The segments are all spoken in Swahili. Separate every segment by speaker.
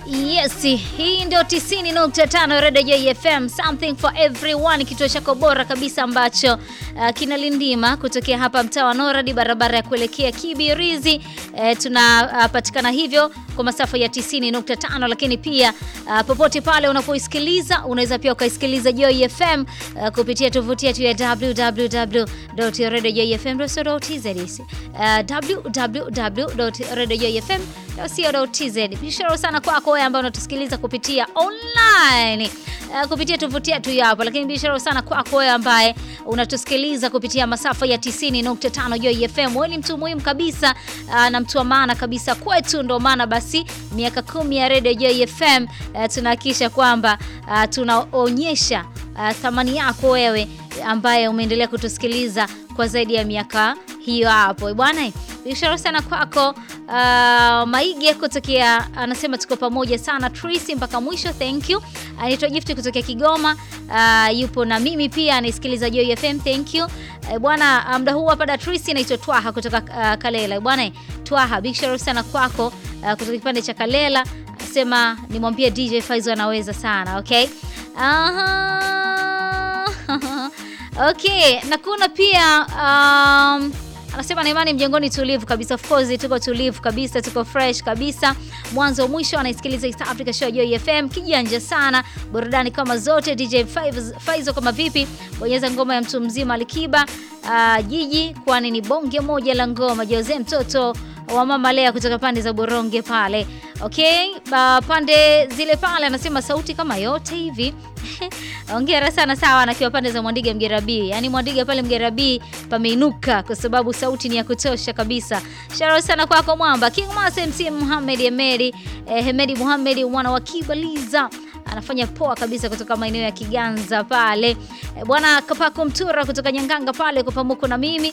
Speaker 1: Yes, hii ndio 90.5 Radio Joy FM, something for everyone, kituo chako bora kabisa ambacho uh, kinalindima kutokea hapa mtaa wa Noradi, barabara ya kuelekea Kibirizi. Uh, tunapatikana uh, hivyo kwa masafa ya 90.5, lakini pia uh, popote pale unapoisikiliza unaweza pia ukaisikiliza Joy FM uh, kupitia tovuti yetu ya www.radiojoyfm.co.tz uh, www.radiojoyfm.co.tz. Bishara sana kwako wewe ambaye unatusikiliza kupitia online uh, kupitia tovuti yetu hapo, lakini bishara sana kwako wewe ambaye unatusikiliza kupitia masafa ya 90.5 Joy FM. Wewe ni mtu muhimu kabisa uh, na mtu wa maana kabisa kwetu, ndio maana basi miaka kumi ya Radio Joy FM uh, tunahakikisha kwamba uh, tunaonyesha uh, thamani yako wewe ambaye umeendelea kutusikiliza kwa zaidi ya miaka hiyo hapo bwana. Bishara sana kwako. Uh, Maige kutokea anasema tuko pamoja sana Tracy mpaka mwisho, thank you. Anaitwa Gift kutokea Kigoma, uh, yupo na mimi pia anasikiliza Joy FM, thank you. Uh, bwana muda huu hapa da Tracy anaitwa Twaha kutoka uh, Kalela. Bwana Twaha, bishara sana kwako uh, kutoka kipande cha Kalela, anasema nimwambie DJ Faizo anaweza sana, okay? Aha. Okay, na kuna pia um, anasema na imani mjengoni tulivu kabisa. Of course tuko tulivu kabisa, tuko fresh kabisa, mwanzo mwisho. Anaisikiliza East Africa Show Joy FM, kijanja sana, burudani kama zote. DJ Faizo kama vipi, bonyeza ngoma ya mtu mzima Alikiba uh, jiji, kwani ni bonge moja la ngoma. Jose mtoto wa mama Lea kutoka pande za Boronge pale. Okay, uh, pande zile pale anasema sauti kama yote hivi Ongera sana sawa, nakiwa pande za Mwandiga Mgerabi, yaani Mwandiga pale Mgerabi pameinuka kwa sababu sauti ni ya kutosha kabisa. Sharo sana kwako Mwamba King Mas MC Muhammad Hemedi eh, Hemedi Muhammad mwana wa Kibaliza anafanya poa kabisa kutoka maeneo ya Kiganza pale eh, bwana Kapako Mtura kutoka Nyanganga pale kwa pamoja na mimi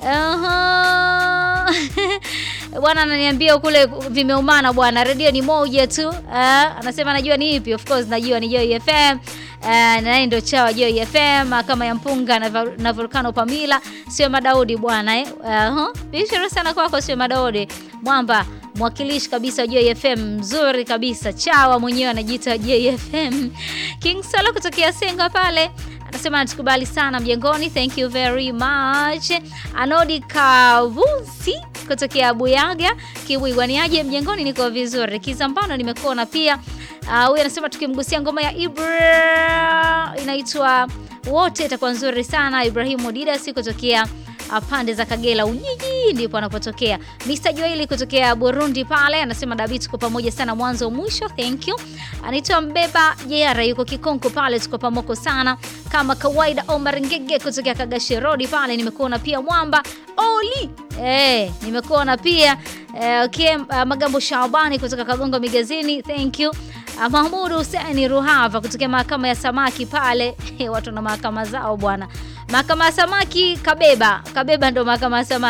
Speaker 1: uh-huh. Bwana ananiambia kule vimeumana bwana, redio ni moja tu uh, anasema anajua ni ipi. Of course najua ni Joy FM uh, naye ndio chawa Joy FM kama ya mpunga na, na Volcano Pamila, sio Madaudi bwana eh. uh, bishara sana kwako, sio Madaudi Mwamba, mwakilishi kabisa Joy FM mzuri kabisa, chawa mwenyewe anajiita Joy FM. King Solo kutokea Senga pale anasema anatukubali sana mjengoni, thank you very much. Anodi Kavusi kutokea Buyaga Kiwigwaniaje mjengoni, niko vizuri. Kizambano nimekuona pia. Huyu uh, anasema tukimgusia ngoma ya Ibra inaitwa wote itakuwa nzuri sana. Ibrahimu Didasi kutokea pande za Kagera Ujiji ndipo anapotokea. Mr Joeli kutokea Burundi pale anasema David, tuko pamoja sana mwanzo mwisho, thank you. Anaitwa Mbeba Jera yuko Kikonko pale, tuko pamoja sana kama kawaida. Omar Ngege kutokea Kagashi Road pale nimekuona pia. Mwamba Oli eh, nimekuona pia eh, okay. Uh, Magambo Shabani kutoka Kagongo Migazini, thank you. Uh, Mahmud Hussein Ruhava kutokea mahakama ya samaki pale watu na mahakama zao bwana. Mahakama ya samaki Kabeba, Kabeba ndo mahakama ya samaki.